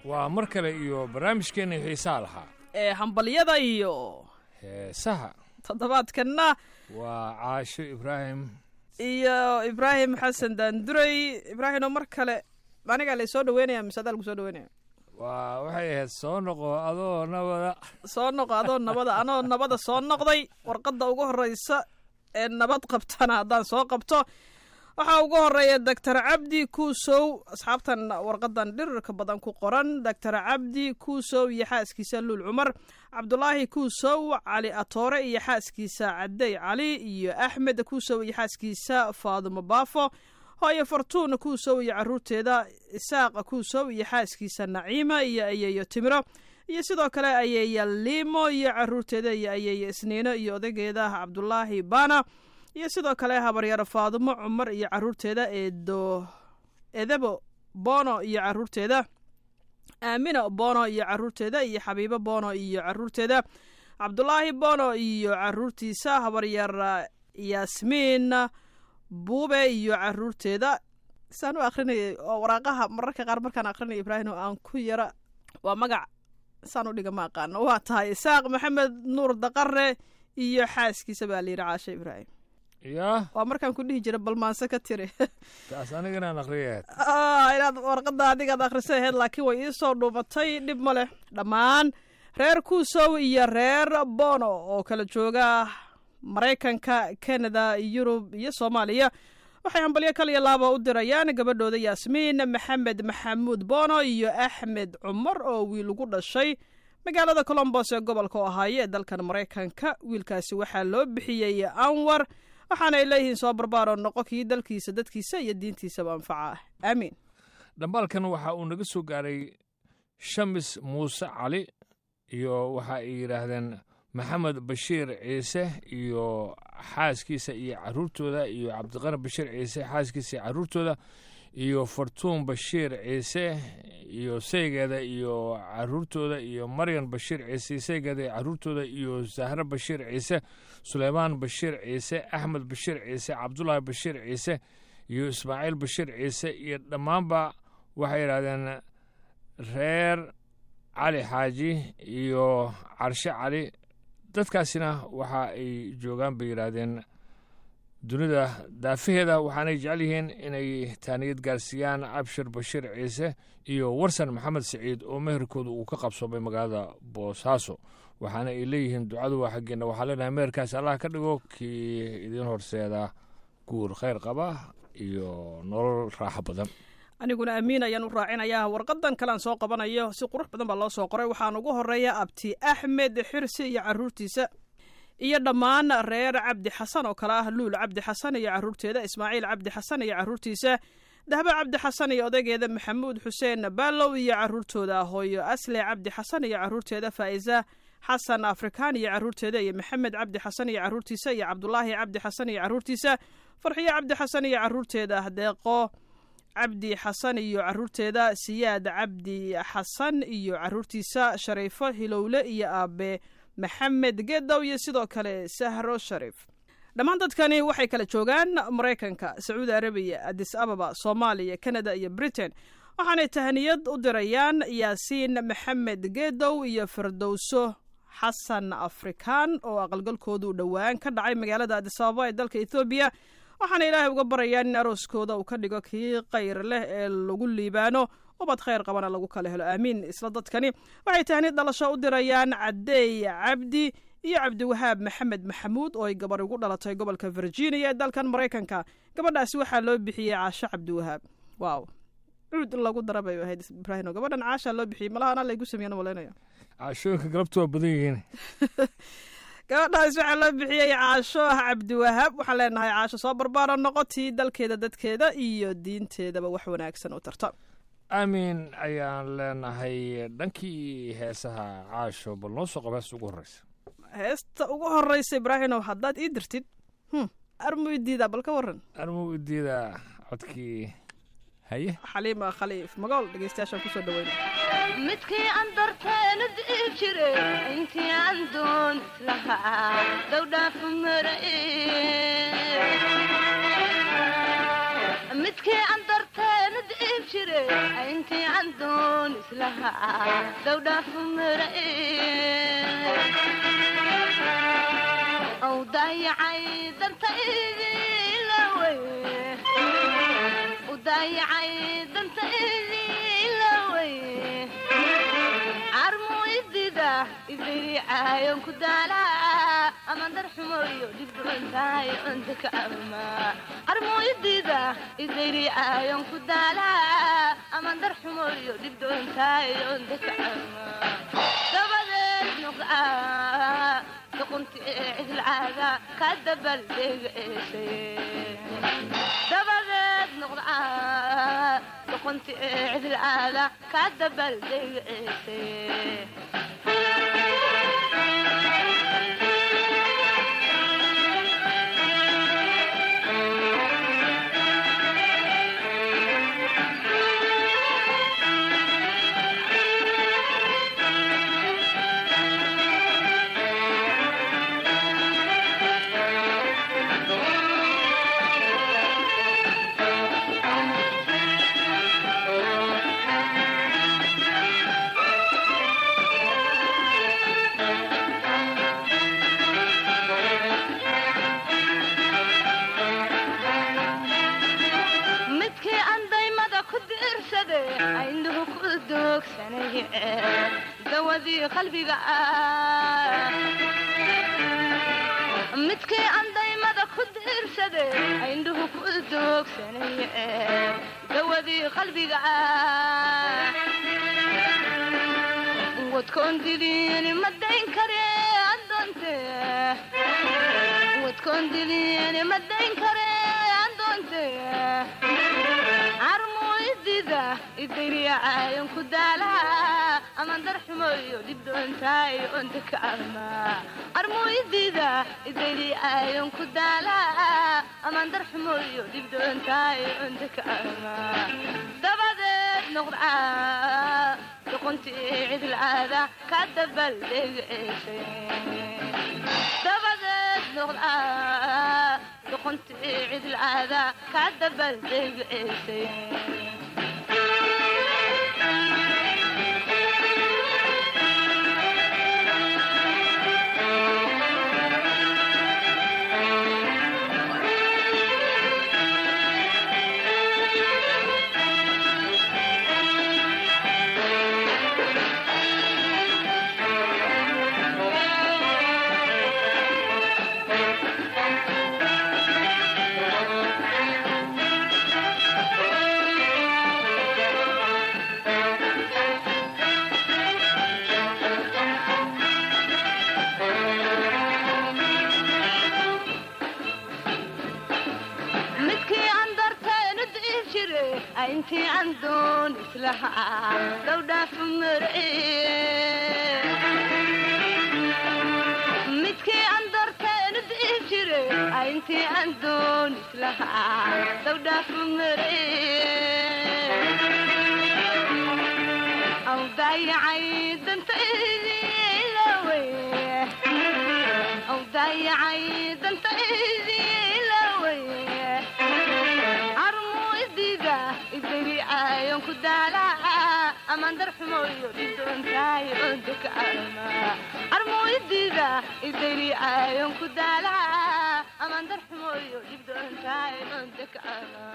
waa mar kale iyo barnaamijkeenna xiisaa lahaa ee hambalyada iyo heesaha toddobaadkanna waa caasho ibraahim iyo ibraahim xasan daanduray ibraahimo mar kale anigaa lay soo dhaweynaya mise adaa lagu soo dhaweynaya waa waxay ahayd soo noqo adoo nabada soo noqo adoo nabada anoo nabada soo noqday warqadda ugu horreysa ee nabad qabtana haddaan soo qabto waxaa ugu horeeya doctor cabdi kuusow asxaabtan warqadan dhirirka badan ku qoran doctor cabdi kuusow iyo xaaskiisa luul cumar cabdulaahi kuusow cali atoore iyo xaaskiisa cadey cali iyo axmed kuusow iyo xaaskiisa faadumo baafo hooyo fartuun kuusow iyo caruurteeda isaaqa kuusow iyo xaaskiisa naciima iyo ayeeyo timiro iyo sidoo kale ayeeya liimo iyo caruurteeda iyo ayeeya isniino iyo odageeda cabdulaahi baana iyo sidoo kale habaryaro faadumo cumar iyo caruurteeda eedo edebo bono iyo caruurteeda aamina bono iyo caruurteeda iyo xabiibo bono iyo caruurteeda cabdulaahi bono iyo caruurtiisa habaryar yaasmiin buube iyo caruurteeda saan u akrinayay oo waraaqaha mararka qaar markaan akrinaya ibraahim oo aan ku yara waa magac saan u dhiga ma aqaano waa tahay isaaq maxamed nuur daqare iyo xaaskiisa baa layidhi caashe ibraahim yaa waa markaan ku dhihi jira balmaanse ka tiri taas aniganaan akriyaad inaad warqadda adigaad akhrisay aheyd laakiin way iisoo dhuumatay dhib ma leh dhammaan reer kuusow iyo reer bono oo kala jooga maraykanka kanada yurub iyo soomaaliya waxay hambalyo kaliya laaba u dirayaan gabadhooda yaasmiin maxamed maxamuud bono iyo axmed cumar oo wiil ugu dhashay magaalada colombos ee gobolka ohaayo ee dalkan maraykanka wiilkaasi waxaa loo bixiyey anwar waxaanay leeyihiin soo barbaaroo noqo kii dalkiisa dadkiisa iyo diintiisaba anfaca ah aamiin dhambaalkan waxa uu naga soo gaaray shamis muuse cali iyo waxa ay yidhaahdeen maxamed bashiir ciise iyo xaaskiisa iyo caruurtooda iyo cabdiqani bashiir ciise xaaskiisa iyo caruurtooda iyo fartuun bashiir ciise iyo saygeeda iyo caruurtooda iyo maryan bashiir ciise saygeeda iyo caruurtooda iyo zahre bashiir ciise suleymaan bashiir ciise axmed bashiir ciise cabdulaahi bashiir ciise iyo ismaaciil bashiir ciise iyo dhammaanba waxay yidhahdeen reer cali xaaji iyo carshe cali dadkaasina waxa ay joogaan bay yidhaahdeen dunida daafaheeda waxaanay jecel yihiin inay taaniyad gaarsiiyaan abshir bashiir ciise iyo warsan maxamed siciid oo meherkooda uu ka qabsoomay magaalada boosaaso waxaana ay leeyihiin ducadu waa xaggeenna waxaa leenahay meherkaas allah ka dhigo kii idiin horseeda guur khayr qaba iyo nolol raaxo badan aniguna amiin ayaan u raacinayaa warqadan kalean soo qabanayo si qurux badan baa loo soo qoray waxaan ugu horeeya abti axmed xirsi iyo caruurtiisa iyo dhammaan reer cabdi xasan oo kale ah luul cabdi xasan iyo caruurteeda ismaaciil cabdi xasan iyo caruurtiisa dahbe cabdi xasan iyo odaygeeda maxamuud xuseen baalow iyo caruurtooda hooyo asle cabdi xasan iyo caruurteeda faa'iza xasan afrikaan iyo caruurteeda iyo maxamed cabdi xasan iyo caruurtiisa iyo cabdulaahi cabdi xasan iyo caruurtiisa farxiyo cabdi xasan iyo caruurteeda deeqo cabdi xasan iyo caruurteeda siyaad cabdi xasan iyo caruurtiisa shariifo hilowle iyo aabe maxamed gedow iyo sidoo kale sahro shariif dhammaan dadkani waxay kala joogaan maraykanka sacuudi arabiya adis ababa soomaaliya kanada iyo britain waxaanay tahaniyad u dirayaan yaasiin maxamed gedow iyo firdowso xasan afrikaan oo aqalgalkoodu dhowaan ka dhacay magaalada adis ababa ee dalka ethoobiya waxaana ilaahay uga barayaan in arooskooda uu ka dhigo kii kayr leh ee lagu liibaano ubad khayr qabana lagu kala helo aamiin isla dadkani waxay tahni dhalasho u dirayaan cadeey cabdi iyo cabdiwahaab maxamed maxamuud oo ay gabar ugu dhalatay gobolka virginia ee dalkan maraykanka gabadhaasi waxaa loo bixiyey caasho cabdiwahaab waaw cuud in lagu dara bay ahayd ibraahim gabadhan caashaa loo bixiyey malaha anaa laygu sameeyana malaynaya caashooyinka galabtu waa badan yihiin gabadhaas waxaa loo bixiyey caasho ah cabdiwahaab waxaan leenahay caasho soo barbaaro noqotii dalkeeda dadkeeda iyo diinteedaba wax wanaagsan u tarta aamin ayaan leenahay dhankii heesaha caasho bal noo soo qaba heesta ugu horreysa heesta ugu horreysa ibraahimow haddaad ii dirtid armu idiidaa bal ka waran armuu idiida codkii haye xaliima khaliif magool dhegeystayaashaan kusoo dhaweyna midkii aan darteenu di'i jire intii aan doon islahaa dowdhaafu mara midkii aan darteenu di'i jire intii aan doon islahaa dawdhaafu mara ow daayacay dantaydilawey u daayacay dantaydilawey carmu idida idiriicaayon ku daalaa amandar xumoyo dhibdhubantahay ondaka ama carmu idida idiriicaayon ku daalaa amandar xumoyo dhibdhubantahay ondaka ama dabadeed nuqaa duqunti ee cidilcaada ka dabaldegaesay dabadeed nuqdaa duqunti ee cidilcaada ka dabaldegaesay midkii aan daymada ku diirsade aynuhu ku doogsanay dawadii qalbiga ah midkii aan daymada ku diirsade aynuhu ku doogsanay dawadii qalbiga ah wadkoon diliin ma dayn kare adoonte wadkoon diliin ma dayn kare adoonte carmu idida idiriicaayon ku daalaa amandar xumoyo dhibdhoontaay onta ka ama carmu idida idiriicaayon ku daalaa amandar xumoyo dhibdhoontaay onta ka ama dabadeed noqdaa duqunti cidilcaada ka dabaldegaesay dabadeed noqdaa duqunti cidilcaada ka dabaldegaesay midkii aan darteenu dii jire intii aan doon islahaa dawdhaafu mare midkii aan darteenu dii jire intii aan doon islahaa dawdhaafu mare aw daayacay dantaydilawey aw daayacay dantaydilawey carmu idida idiriicaayon ku daalaa amandar xumoyo dhibdhoontaay ondaka ama carmu idida idiriicaayon ku daalaa amandar xumoyo dhibdhoontaay ondaka ama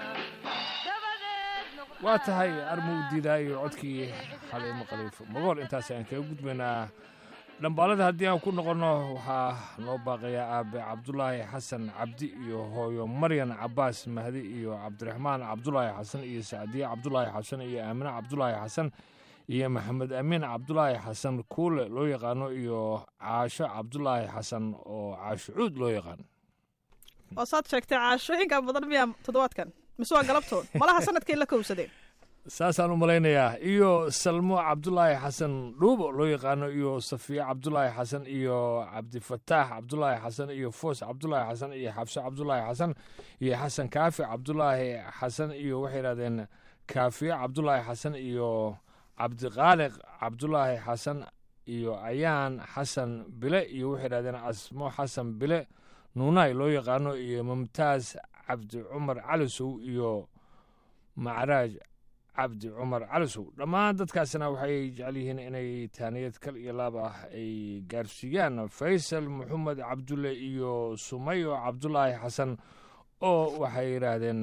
waa tahay armuu diidaayo codkii xaliimo khaliifo magool intaas aan kaga gudbaynaa dhambaalada haddii aan ku noqonno waxaa noo baaqayaa aabe cabdulaahi xasan cabdi iyo hooyo maryan cabaas mahdi iyo cabdiraxmaan cabdulaahi xasan iyo sacdiye cabdulaahi xasan iyo aamine cabdulaahi xasan iyo maxamed amiin cabdulaahi xasan kuule loo yaqaano iyo caasho cabdulaahi xasan oo caasho cuud loo yaqaano oo saad sheegtay caashooyinka badan miyaa toddobaadkan mise waa galabtood malaha sanadkay la kowsadeen saasaan u malaynayaa iyo salmo cabdulaahi xasan dhuubo loo yaqaano iyo safiye cabdulaahi xasan iyo cabdifataax cabdulaahi xasan iyo foos cabdulaahi xasan iyo xabso cabdulaahi xasan iyo xasan kaafi cabdulaahi xasan iyo waxay yidhahdeen kaafiye cabdulaahi xasan iyo cabdiqaaliq cabdulaahi xasan iyo ayaan xasan bile iyo waxay yidhahdeen asmo xasan bile nuunaay loo yaqaano iyo mumtaaz cabdi cumar calisow iyo macraaj cabdi cumar calisow dhammaan dadkaasina waxay jecel yihiin inay taaniyad kal iyo laab ah ay gaarsiiyaan faysal maxamed cabdulle iyo sumayo cabdulaahi xasan oo waxay yidhaahdeen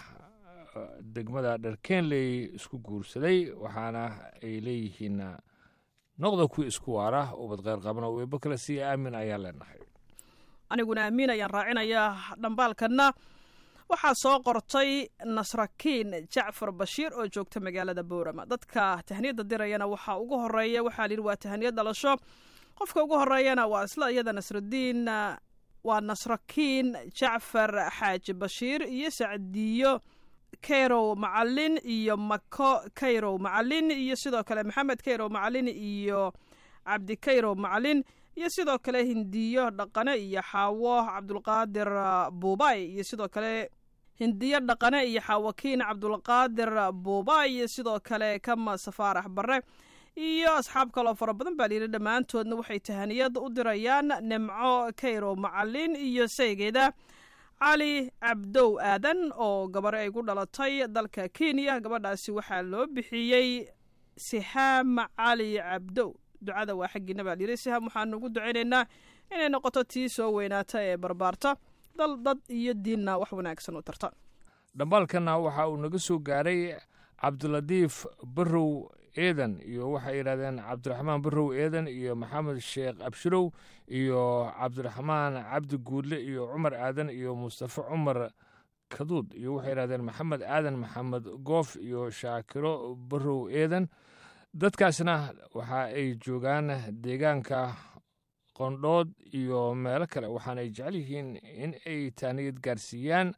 degmada dharkeenley isku guursaday waxaana ay leeyihiin noqda kuwii isku waara ubad kheyr qabana weeba kale siiya aamin ayaa leenahay aniguna amiin ayaan raacinayaa dhambaalkanna waxaa soo qortay nasrakiin jacfar bashiir oo joogta magaalada boorama dadka tahniyadda dirayana waxaa ugu horeeya waxaa layidhi waa tahniyad dhalasho qofka ugu horeeyana waa isla iyada nasradiin waa nasrakiin jacfar xaaji bashiir iyo sacdiyo kayrow macalin iyo mako kayrow macalin iyo sidoo kale maxamed kayrow macalin iyo cabdi kayrow macalin iyo sidoo kale hindiyo dhaqane iyo xaawo cabdulqaadir buubay iyo sidoo kale hindiyo dhaqane iyo xaawakiin cabdulqaadir buubay iyo sidoo kale kama safaarax bare iyo asxaab kaloo fara badan baa layidhi dhammaantoodna waxay tahaniyad u dirayaan nimco kayrow macalin iyo saygeeda cali cabdow aadan oo gabar ay ku dhalatay dalka kenya gabadhaasi waxaa loo bixiyey sihaam cali cabdow ducada waa xaggiina baa layidhi sihaam waxaanu ugu ducaynaynaa inay noqoto tii soo weynaata ee barbaarta dal dad iyo diinna wax wanaagsan u tarta dhambaalkanna waxa uu naga soo gaaray cabdilatiif barow eedan iyo waxay yidhahdeen cabdiraxmaan barow eedan iyo maxamed sheekh abshirow iyo cabdiraxmaan cabdi guudle iyo cumar aadan iyo mustafa cumar kaduud iyo waxay yidhahdeen maxamed aadan maxamed goof iyo shaakiro barow eedan dadkaasna waxa ay joogaan deegaanka qondhood iyo meelo kale waxaana ay jecel yihiin in ay taaniyad gaarsiiyaan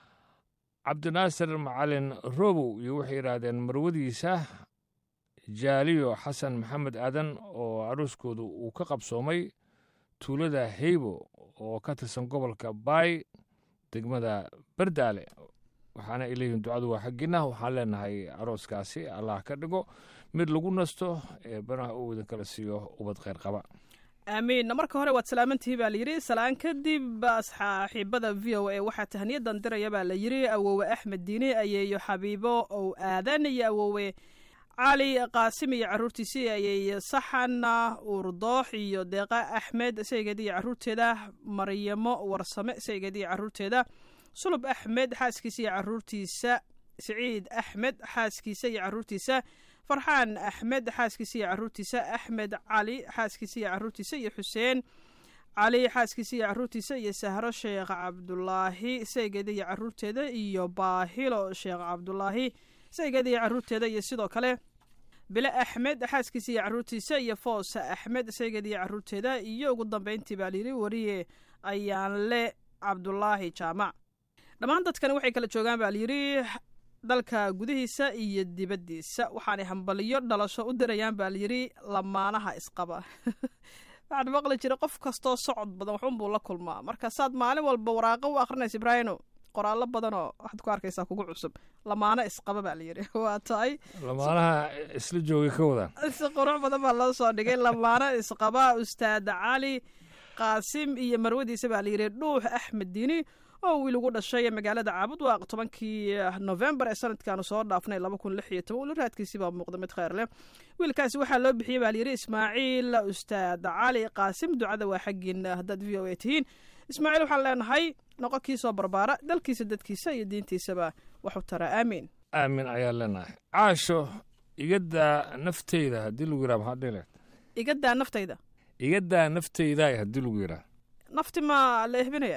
cabdinaasir macalin robow iyo waxay yidhaahdeen marwadiisa jaaliyo xasan maxamed aadan oo arooskoodu uu ka qabsoomay tuulada heybo oo ka tirsan gobolka baay degmada bardaale waxaana ay leeyihiin ducadu waa xaggiina waxaan leenahay arooskaasi allah ka dhigo mid lagu nasto ee banaha uu idin kala siiyo ubad kheyr qaba aamiin marka hore waad salaamantihi baa layidhi salaan kadib saaxiibada v o a waxaa tahniyadan diraya baa la yidhi awowe axmed diini ayeeyo xabiibo ow aadan iyo awowe cali qaasim iyo caruurtiisii ayeeyo saxan uurdoox iyo deeqa axmed saygeeda iyo caruurteeda maryamo warsame saygeeda iyo caruurteeda sulub axmed xaaskiisa iyo caruurtiisa siciid axmed xaaskiisa iyo caruurtiisa farxaan axmed xaaskiisa iyo caruurtiisa axmed cali xaaskiisa iyo caruurtiisa iyo xuseen cali xaaskiisa iyo caruurtiisa iyo sahro sheekh cabdulaahi saygeeda iyo caruurteeda iyo baahilo sheekh cabdulaahi saygeeda iyo caruurteeda iyo sidoo kale bile axmed xaaskiisa iyo caruurtiisa iyo foos axmed saygeeda iyo caruurteeda iyo ugu dambeyntii baa layidhi wariye ayaanle cabdulaahi jaamac dhammaan dadkani waxay kala joogaan baa layidhi dalka gudihiisa iyo dibaddiisa waxaanay hambaliyo dhalasho u dirayaan baa layidhi lamaanaha isqaba waxaan maqli jiray qof kastoo socod badan waxunbuu la kulmaa marka saad maalin walba waraaqo u akrinaysa ibraahino qoraallo badanoo waxaad ku arkaysaa kugu cusub lamaano isqaba baa layidhi waa tahay lamaanaha isla joogay ka wadaan si qurux badan baa loo soo dhigay lamaano isqaba ustaad cali qaasim iyo marwadiisa baa layidhi dhuux axmed diini oo wiil ugu dhashay magaalada caabud waaq tobankii novembar ee sanadkaanu soo dhaafnay laba kun lix iyo toban weli raadkiisii baa muuqda mid kheyr leh wiilkaasi waxaa loo bixiyey baa layidhi ismaaciil ustaad cali qaasim ducada waa xaggiina haddaad v o a tihiin ismaaciil waxaan leenahay noqo kii soo barbaara dalkiisa dadkiisa iyo diintiisaba waxu tara aamiin aamin ayaa leenahay caasho igadaa nafteyda haddii lagu yidhaha maxaa dhile igadaa naftayda igadaa nafteyda haddii lagu yidhaha nafti maa la ehbinaya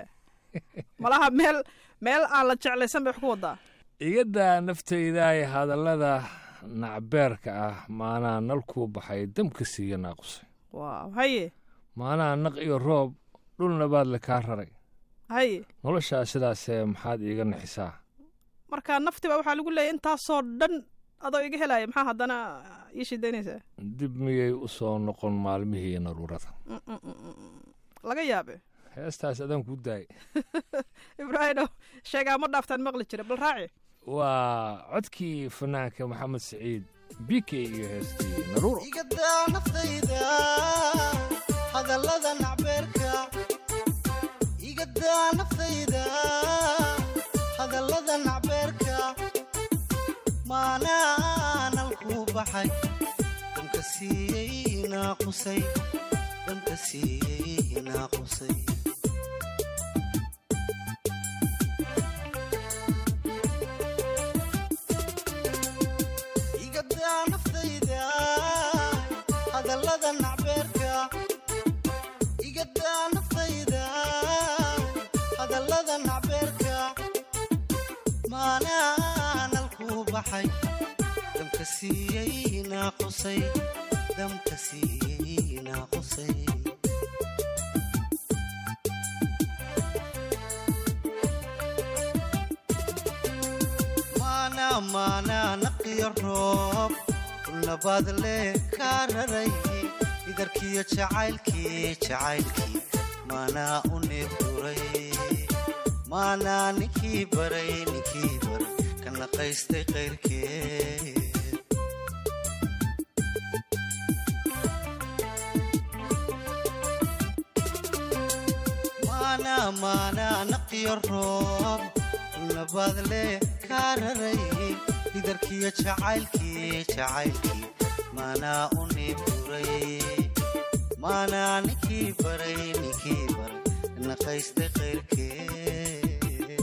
malaha meel meel aan la jeclaysan bay wax ku wadaa igadaa nafteydaay hadallada nacbeerka ah maanaa nalkuu baxay damka siiya naaqusay waaw haye maanaa naq iyo roob dhulna baad le kaa raray haye noloshaa sidaasee maxaad iiga naxisaa marka nafti baa waxaa lagu leeyahy intaasoo dhan adoo iga helaya maxaa haddana ii shidaynaysaa dib miyay u soo noqon maalmihii naruurada laga yaabe heestaas adaan kuu daayay ibraahino sheegaa ma dhaaftaan maqli jira bal raaci waa codkii fanaanka maxamed siciid bike iyo heestii naruuro igadaa naftayda hadallada nacbeerka igadaa naftayda hadallada nacbeerka maanaa baxay damka siiyey naaqusay damka siiyey naaqusay igadaa naftayda hadallada nacbeerka igadaa naftayda hadallada nacbeerka maanaanalkuu baxay damka siiyey naaqusay damka siiyey naaqusay maana maana naqiyo roob nabaad leh kaa raray idarkiyo jacaylkii jacaylkii maanaa u neebduray maanaa ninkii baray ninkii baray ka naqaystay qayrkeed maana maana naqiyo roob nabaad leh kaa raray idarkiyo jacaylkii jacaylkii maanaa u neebduray maanaa ninkii baray ninkii baray ka naqaystay qayrkeed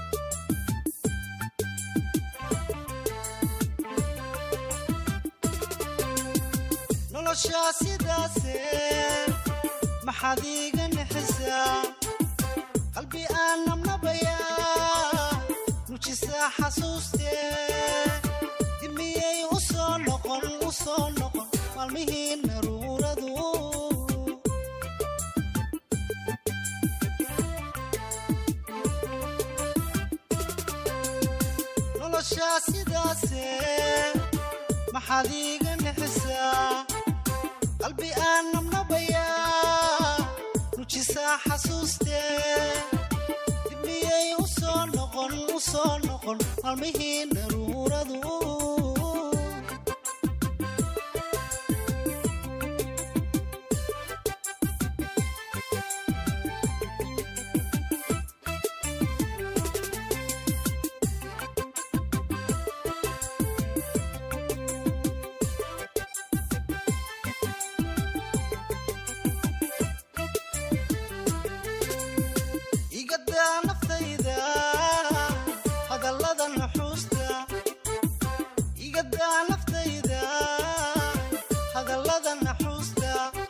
noloshaa sidaase maxaad iiga nixisaa qalbi aan nabnabayaa nujisaa xasuustee dimiyey u soo noqon u soo noqon maalmihii naruuradu noloshaa sidaase maxaad iiga nixisaa qalbi aan nabnabayaa nujisaa xasuustee dibmiyey u soo noqon u soo noqon maalmihii naruuradu igadaa naftayda hadallada nuxuusta igadaa naftayda hadallada naxuusta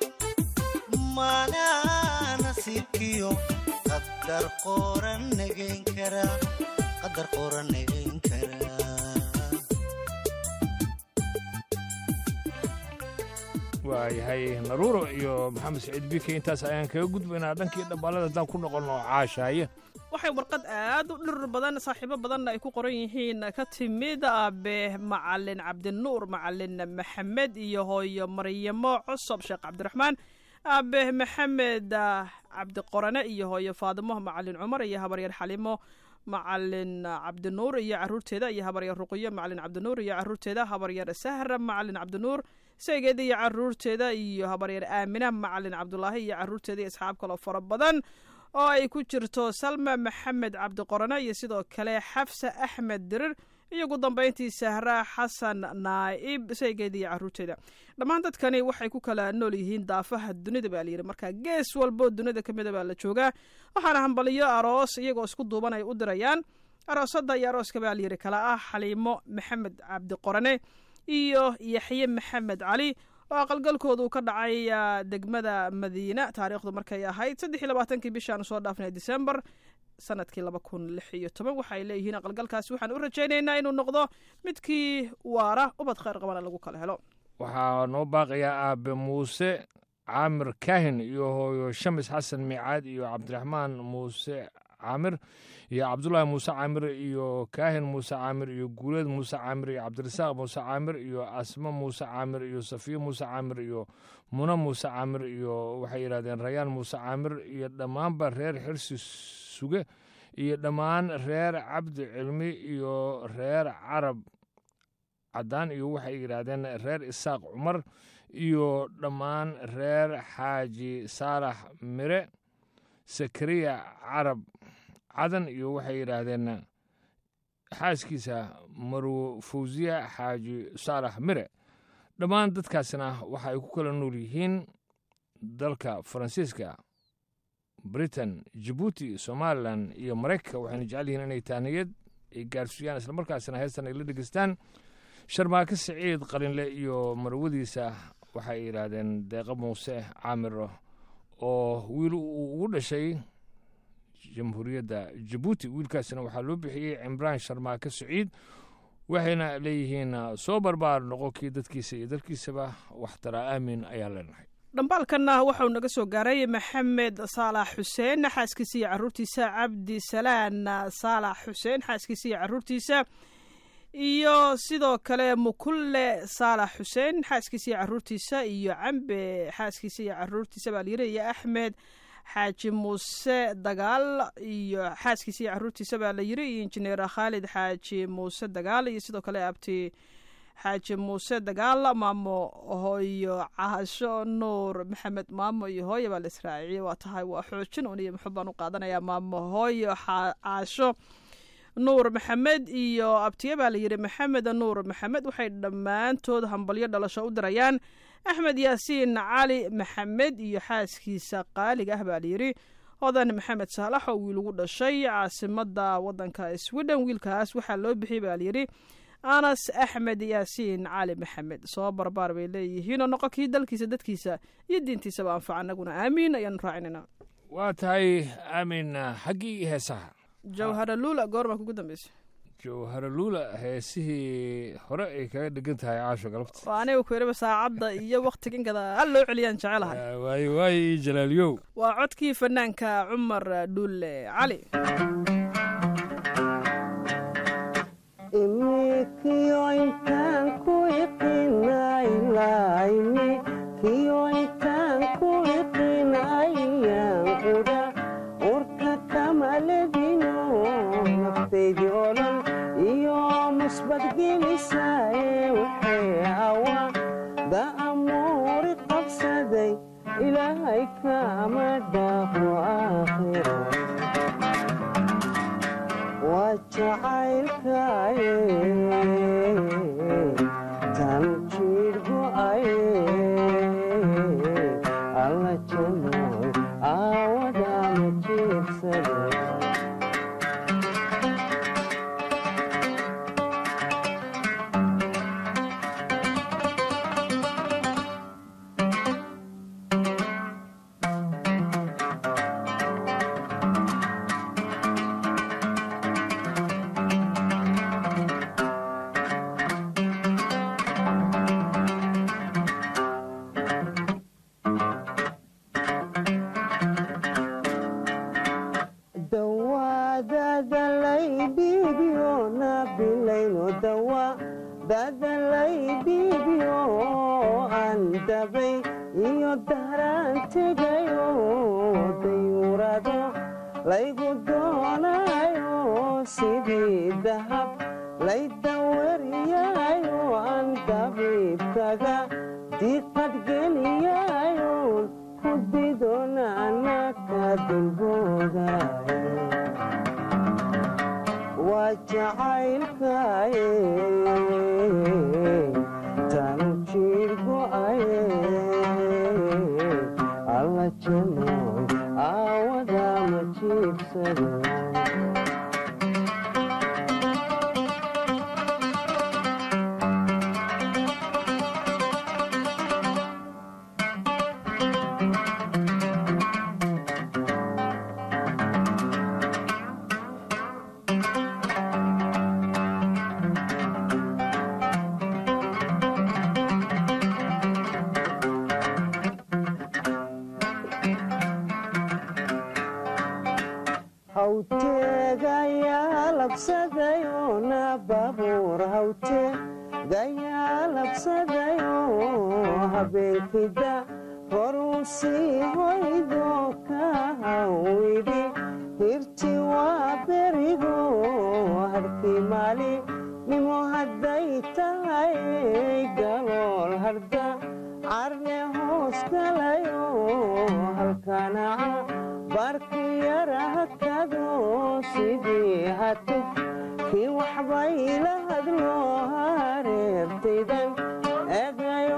maanaa nasiibkiyo qadar qoran nagayn kara qadar qoran nagayn kara waayahay naruuro iyo maxamed saciid bike intaas ayaan kaga gudbaynaa dhankii dhambaalada haddaan ku noqonno caashaaye waxay warqad aad u dhir badan saaxiibo badanna ay ku qoran yihiin ka timid aabe macalin cabdinuur macalin maxamed iyo hooyo maryamo cosob sheekh cabdiraxmaan aabe maxamed ah, cabdiqorane iyo hooyo faadimo macalin cumar iyo habaryar xalimo macalin cabdinuur iyo caruurteeda iyo habaryar ruqiyo macalin cabdinuur iyo caruurteeda habaryar sahra macalin cabdinuur saygeeda iyo caruurteeda iyo habaryar aamina macalin cabdulaahi iyo caruurteeda iyo asxaab kaloo fara badan oo ay ku jirto salma maxamed cabdiqorane iyo sidoo kale xafsa axmed dirir iyo ugu dambayntii sahra xasan naa'ib saygeeda iyo caruurteeda dhammaan dadkani waxay ku kala nool yihiin daafaha dunida baa layidhi marka gees walboo dunida ka mida baa la joogaa waxaana hambaliyo aroos iyagoo isku duuban ay u dirayaan aroosada iyo arooska baa layidhi kala ah xaliimo maxamed cabdiqorane iyo yaxye maxamed cali oo aqalgalkoodu ka dhacay ah, degmada madiina taariikhdu markay ahayd saddex iyo labaatankii bishaan soo dhaafnay disembar sanadkii laba kun lix iyo toban waxay leeyihiin aqalgalkaasi waxaan u rajaynaynaa inuu noqdo midkii waara ubad khayr qabana lagu kala helo waxaa noo baaqayaa aabe muuse caamir kaahin iyo hooyo shamis xasan miicaad iyo cabdiraxmaan muuse caamir iyo cabdulaahi muuse caamir iyo kaahin muuse caamir iyo guuleed muuse caamir iyo cabdirasaaq muuse caamir iyo asmo muuse caamir iyo safiyo muuse caamir iyo muna muuse caamir iyo waxay yidhahdeen rayaan muuse caamir iyo dhammaanba reer xirsi suge iyo dhammaan reer cabdi cilmi iyo reer carab caddaan iyo waxay yidhaahdeen reer isaaq cumar iyo dhammaan reer xaaji saalax mire sakariya carab cadan iyo waxay yidhaahdeen xaaskiisa marwo fawsiya xaaji saalax mire dhammaan dadkaasina waxa ay ku kala nool yihiin dalka faransiiska britain jabuuti somalilan iyo maraykanka waxayna jecel yihiin inay taaniyad ay gaarsiiyaan islamarkaasina heestan ay la dhegeystaan sharmaake siciid qalinle iyo marwadiisa waxay yidhaahdeen deeqa muuse caamiro oo wiil uu ugu dhashay jamhuuriyadda jabuuti wiilkaasina waxaa loo bixiyey cimraan sharmaake siciid waxayna leeyihiin soo barbaar noqo kii dadkiisa iyo dalkiisaba waxtaraa aamin ayaan leenahay dhambaalkanna waxauu naga soo gaaray maxamed saalax xuseen xaaskiisa iyo caruurtiisa cabdi salaan saalax xuseen xaaskiisa iyo caruurtiisa iyo sidoo kale mukulle saalax xuseen xaaskiisa iyo caruurtiisa iyo cambe xaaskiisa iyo caruurtiisa baa layiri iyo axmed xaaji muuse dagaal iyo xaaskiisa iyo caruurtiisa baa la yiri iyo injineer khaalid xaaji muuse dagaal iyo sidoo kale abti xaaji muuse dagaal maamo hooyo caasho nuur maxamed maamo iyo hooyo baa la israaciyey waa tahay waa xoojin un iyo muxuu baan u qaadanayaa maamo hooyo caasho nuur maxamed iyo abtiye baa la yidhi maxamed nuur maxamed waxay dhammaantood hambalyo dhalasho u dirayaan axmed yaasiin cali maxamed iyo xaaskiisa qaaliga ah baa layidhi hodan maxamed saalax oo wiil ugu dhashay caasimada wadanka sweden wiilkaas waxaa loo bixiyey baa layidhi anas axmed yaasiin cali maxamed soo barbaar bay leeyihiin oo noqo kii dalkiisa dadkiisa iyo diintiisaba anfaca anaguna aamiin ayaanu raacinayna waa tahay aamin xaggii heesaha jawhara luula goormaa kugu dambeysay jawhara luula heesihii hore ay kaga dhegan tahay caasho galabta waa aniga ku yidhiba saacadda iyo wakhtigan gadaal loo celiyaan jecelahay waaye waaye iyo jalaaliyow waa codkii fanaanka cumar dhuule cali imikiyo intaan ku iqinaylayni kiyo intaan ku iqinayaan quda urka kamaledino naftaydii olan iyo musbadgelisaye waxay hawa da'amuuri qabsaday ilaahay kama dhaafo aakhira waa jacaylkaye tan jiir go'aye alla janoy aawadama jiibsade dawadadalaydiibyo nabilayno dawa dadalaydiibyo aan dabay iyo dahraan tegayo dayuurado laygu doonayo sidii dahab laydawariyayo aan dabiibkaga diqadgeliyayo ku didonaanaka dulboodayo waa jacaylkaye tanu jiir go'aye alla janoy aawadama jiibsade hawteegayaa labsadayo na baabuur hawteegayaa labsadayo habeenkida horuu sii hoydo ka hawidhi hirti waa berigo harkii maali nimo hadday tahay galool harda carne hoos galayo halkanaca barkiyarahakado sidii hatu kii waxbay la hadlo hareertaydan egayo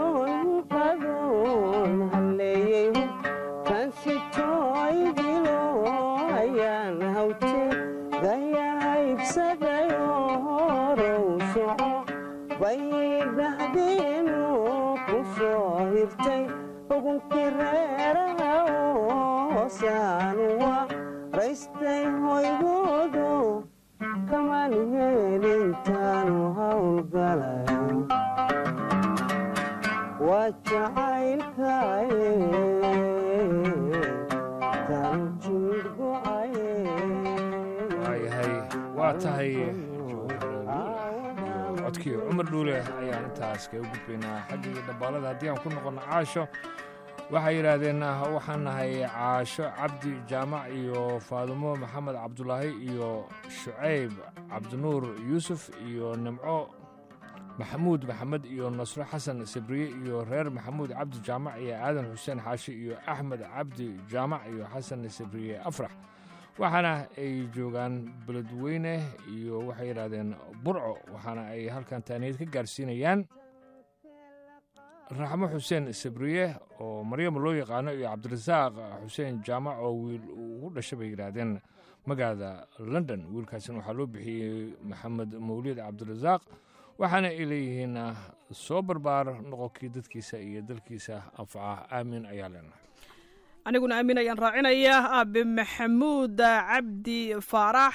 jirtay ugunkii reeraha hoosaan wa raystay hoygoodo kamaan heelintaanu hawlgalayo waa jacaylkaye taanu jimid go'aye waayahay waa tahay codkii cumar dhuule ayaan intaas kaga gudbaynaa xaggii dhambaalada haddii aan ku noqono caasho waxay yidhaahdeen waxaan nahay caasho cabdi jaamac iyo faadumo maxamed cabdulaahi iyo shucayb cabdinuur yuusuf iyo nimco maxamuud maxamed iyo nasro xasan sabriye iyo reer maxamuud cabdi jaamac iyo aadan xuseen xaashi iyo axmed cabdi jaamac iyo xasan sabriye afrax waxaana ay joogaan beledweyne iyo waxay yidhaahdeen burco waxaana ay halkan taaniyad ka gaarsiinayaan raxmo xuseen sabriye oo maryama loo yaqaano iyo cabdirasaaq xuseen jaamac oo wiil ugu dhashay bay yidhaahdeen magaalada london wiilkaasina waxaa loo bixiyey maxamed mawlid cabdirasaaq waxaana ay leeyihiin soo barbaar noqonkii dadkiisa iyo dalkiisa anfaca aamin ayaa leenahay aniguna aamin ayaan raacinayaa aabe maxamuud cabdi faarax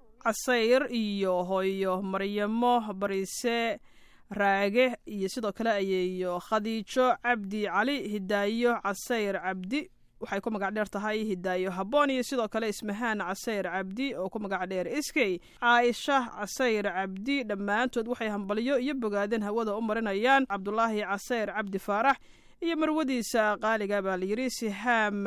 casayr iyo hooyo maryamo bariise raage iyo sidoo kale ayeeyo khadiijo cabdi cali hidaayo casayr cabdi waxay ku magac dheer tahay hidaayo habboon iyo sidoo kale ismahaan casayr cabdi oo ku magac dheer iskey caaisha casayr cabdi dhammaantood waxay hambalyo iyo bogaadeen hawada u marinayaan cabdulaahi casayr cabdi faarax iyo marwadiisa qaaliga baa layidhi sihaam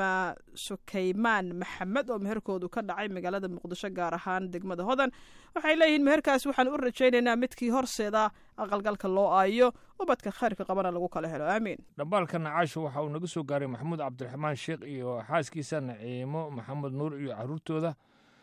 sukaymaan maxamed oo meherkoodu ka dhacay magaalada muqdisho gaar ahaan degmada hodan waxay leeyihiin meherkaas waxaan u rajaynaynaa midkii horseeda aqalgalka loo aayo ubadka khayrka qabana lagu kala helo aamiin dhambaalkan caasho waxa uu naga soo gaaray maxamuud cabdiraxmaan sheekh iyo xaaskiisa naciimo maxamed nuur iyo caruurtooda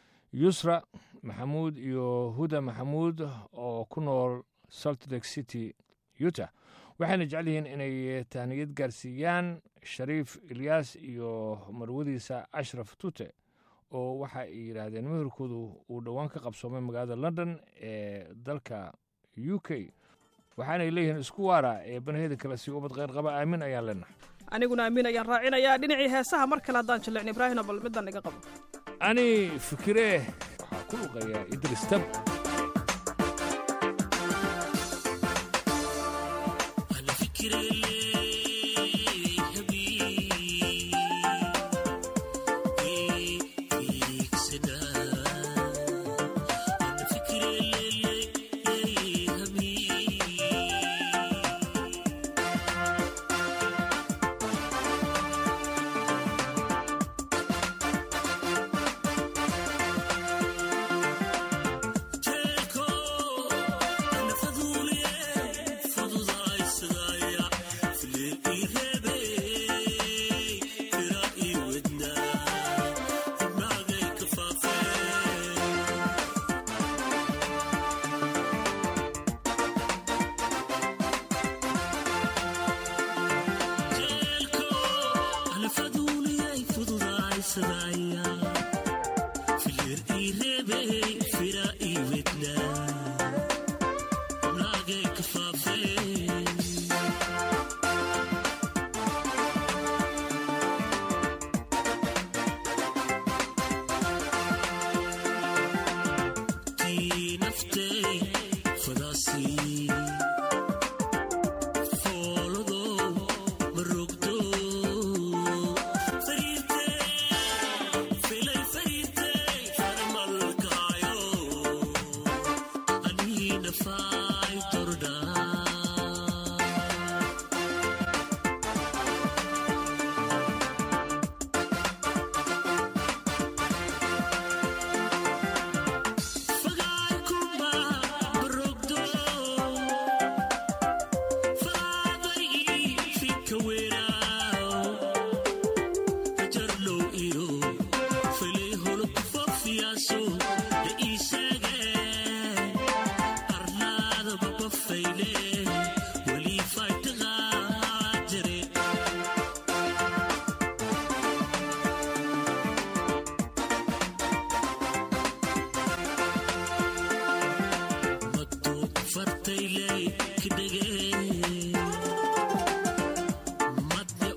yusra maxamuud iyo huda maxamuud oo ku nool salt lake city utah waxayna jecel yihiin inay tahniyad gaarsiiyaan shariif ilyaas iyo marwadiisa ashraf tute oo waxa ay yidhaahdeen meherkoodu uu dhowaan ka qabsoomay magaalada london ee dalka u k waxaanay leeyihiin isku waara ee banaheeda kale si ubad kheyr qaba aamin ayaan leenahay aniguna aamin ayaan raacinayaa dhinacii heesaha mar kale haddaan jillicin ibraahino bal middan iga qabo ani fikiree waxaa ku luqaya idris tab Take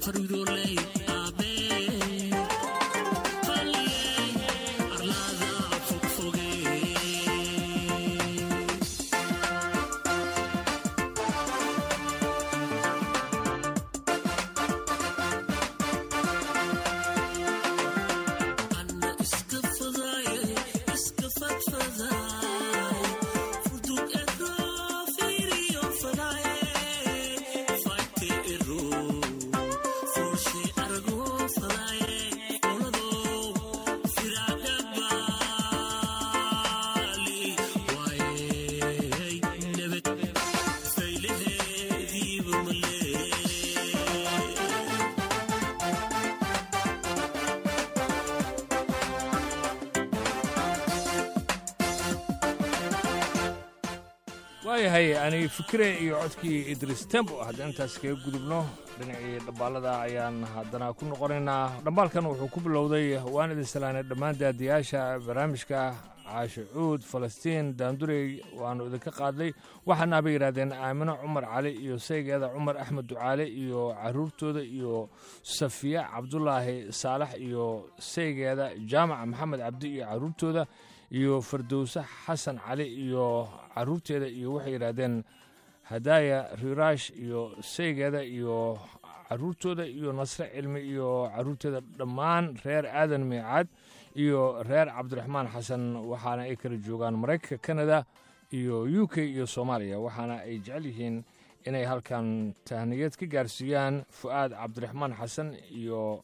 waayahay ani fikire iyo codkii idris tembo haddaan intaas kaga gudubno dhinacii dhambaalada ayaan haddana ku noqonaynaa dhambaalkan wuxuu ku bilowday waan idin salaanay dhammaan daadiyaasha barnaamijka caasho cuud falastiin daandurey waannu idinka qaadnay waxaana bay yidhahdeen aamino cumar cali iyo saygeeda cumar axmed ducaale iyo caruurtooda iyo safiya cabdulaahi saalax iyo saygeeda jaamac maxamed cabdi iyo caruurtooda iyo fardowse xasan cali iyo caruurteeda iyo waxay yidhaahdeen hadaaya riiraash iyo saygeeda iyo caruurtooda iyo nasre cilmi iyo caruurteeda dhammaan reer aadan miicaad iyo reer cabdiraxmaan xasan waxaana ay kala joogaan maraykanka kanada iyo u k iyo soomaaliya waxaana ay jecel yihiin inay halkan tahniyeed ka gaarsiiyaan fu'aad cabdiraxmaan xasan iyo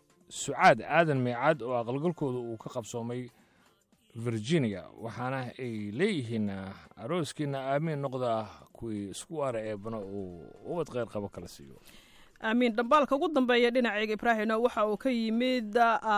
sucaad aadan miicaad oo aqalgalkooda uu ka qabsoomay virginia waxaana ay leeyihiin arooskiina aamiin noqda kuwii isku waara eebana uu ubad kheyr qabo kala siiyo aamiin dhambaalka ugu dambeeya dhinacayga ibraahino waxa uu ka yimid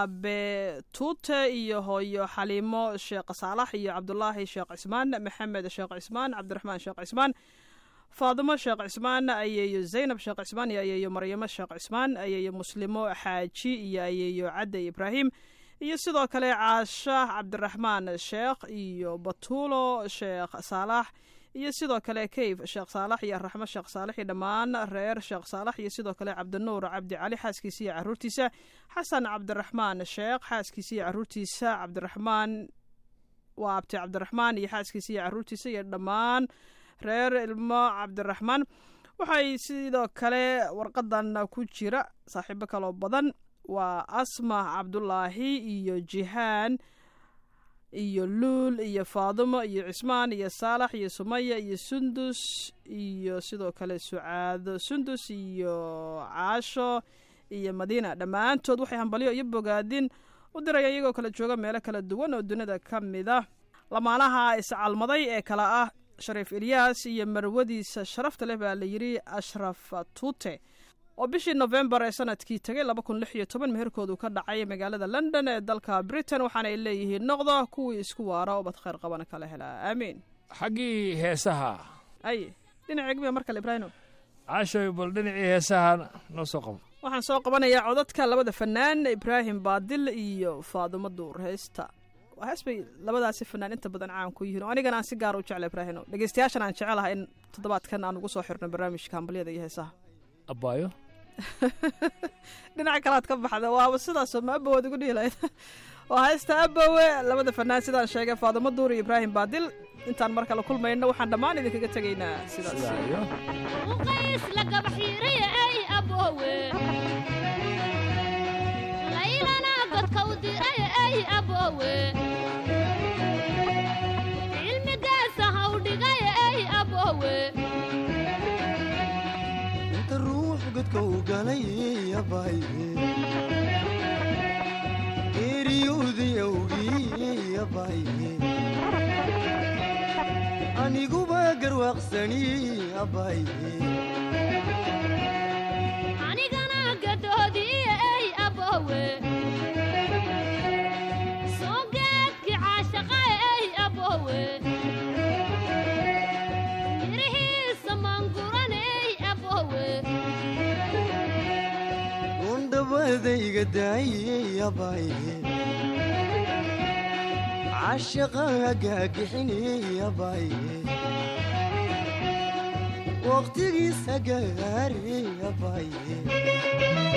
abe tuute iyo hooyo xaliimo sheekh saalax iyo cabdulaahi sheekh cismaan maxamed sheekh cismaan cabdiraxmaan sheekh cismaan faadimo sheekh cismaan ayeeyo zaynab sheekh cismaan iyo ayeeyo maryamo sheekh cismaan ayeeyo muslimo xaaji iyo ayeeyo cadde ibraahim iyo sidoo kale caasha cabdiraxmaan sheekh iyo batuulo sheekh saalax iyo sidoo kale kayf sheekh saalax iyo raxmo sheekh saalax iyo dhammaan reer sheekh saalax iyo sidoo kale cabdinuur cabdi cali xaaskiisa iyo caruurtiisa xasan cabdiraxmaan sheekh xaaskiisa iyo caruurtiisa cabdiraxmaan waa abti cabdiraxmaan iyo xaaskiisa iyo caruurtiisa iyo dhammaan reer ilmo cabdiraxmaan waxay sidoo kale warqadan ku jira saaxiibo kaloo badan waa asma cabdulaahi iyo jihaan iyo luul iyo faadimo iyo cismaan iyo saalax iyo sumaya iyo sundus iyo sidoo kale sucaado sundus iyo caasho iyo madiina dhammaantood waxay hambalyo iyo bogaadin u dirayaan iyagoo kala jooga meelo kala duwan oo dunida ka mid ah lamaanaha iscalmaday ee kale ah shariif ilyaas iyo marwadiisa sharafta leh baa la yidhi ashraf tuute oo bishii nofembar ee sanadkii tegay laba kun lix iyo toban meherkoodu ka dhacay magaalada london ee dalka britain waxaana ay leeyihiin noqda kuwii isku waara oo bad khayr qabana kala helaa aamiin xaggii heesaha ay dhinaceegmiya mar kale ibraahino caashoy bal dhinacii heesaha noo soo qabo waxaan soo qabanayaa codadka labada fanaan ibraahim baadil iyo faadumo duur heesta waa hees bay labadaasi fanaan inta badan caan ku yihiin oo anigana aan si gaara u jecla ibraahino dhegeystayaashan aan jecelahay in toddobaadkan aan ugu soo xirno barnaamijka hambalyada iyo heesaha abbaayo dhinaca kalaad ka baxda waaba sidaasoo ma abowaad ugu dhihi lahayd waa haysta abowe labada fanaan sidaan sheegay faadumo duur iyo ibraahim baadil intaan mar kale kulmayno waxaan dhammaan idinkaga tegaynaa sidaas uqays la gabaxiiray ay aboowe laylana godka u diray ay aboowe cilmigaasa ha u dhigay ay aboowe inta ruux godka u galay abay eriyowdii awgii abay aniguba garwaaqsani abay anigana gadoodii ay aboowe soo geedkii caashaqa ay aboowe mirihiisa maanguran ay aboowe undhabadayga daayey abay cashaqa hagaagixini abay waqtigiisa gaari abay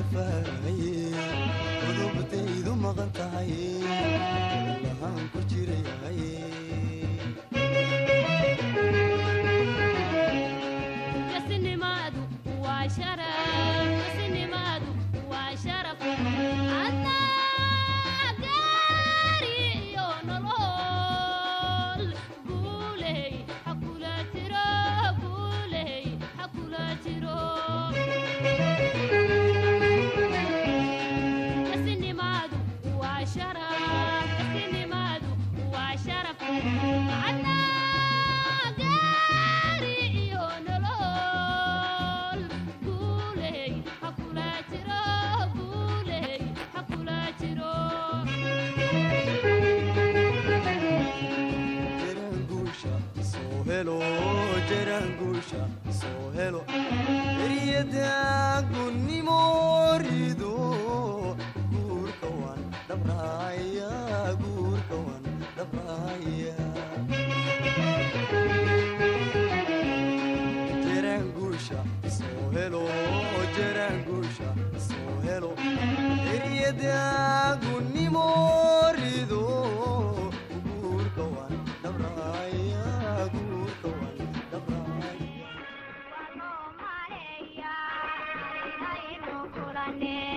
gafaye qodobtaydu maqan tahay lahaan ku jirayaye kasinimadu waa sharaf kasinimadu waa sharaf adnaa gaari iyo nolol guuley hakula jiro guuley hakula jiro kasinimadu waa sharaf kasinimadu waa sharaf adnaa gaari iyo nolol guuley hakula jiro guuley hakula jiro jaraanguusha soo helo jaraanguusha soo helo eryada gunnimo rido guurka waan dhabraya guurka waan dhabraya jaraanguusha soo helo jaraanguusha soo helo eryada gunnimo rido guurka waan dhabraya guurka waan dhabraya Aynu kulane